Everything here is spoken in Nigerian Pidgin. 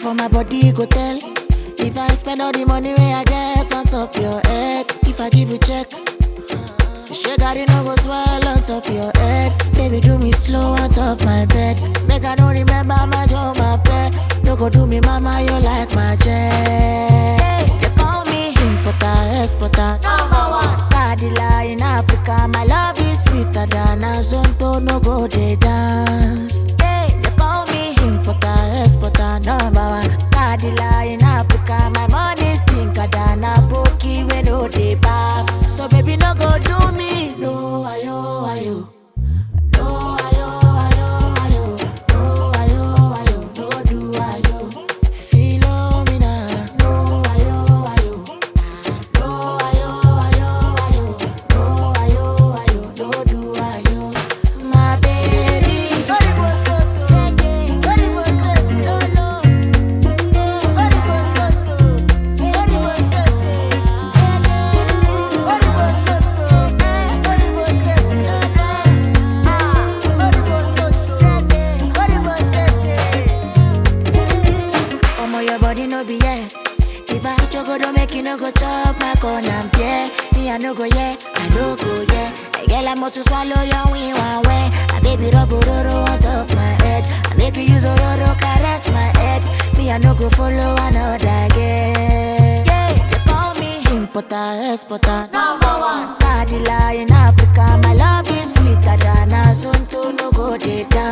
for my body go tell. If I spend all the money where I get on top your head, if I give you check, Shake it no go swell on top your head. Baby, do me slow on top my bed. Make I don't remember my job, my pet. No go do me, mama, you like my jet. Hey, they call me importer, exporter, number one. Cadilla in Africa, my love is sweeter than a zonto, no go they dance. Hey, they call me importer, exporter, number one. Cadilla in Africa, my money stinker than a bookie when no they bath. So baby, no go do me, no ayo ayo. No ayo ayo ayo. No ayo ayo. No do ayo. Philomena. No ayo ayo. No ayo ayo ayo. No ayo ayo. No do ayo. My baby. Oribo soto. Oribo soto. Oribo soto. Oribo soto. Oribo soto. Oribo soto. Ah, oribo soto. Oribo soto. Omo, your body no be yeah. If I choco don't make you no go chop my corn and yeah. Me I no go yeah, I no go yeah. I get like more to swallow your wing one way. I baby rub roro on top my head. I make you use roro caress my head. Me I no go follow another girl. Yeah, they call me importer, exporter, number one. Cadilla in Africa, my love is sweeter than a zonto no go dey down.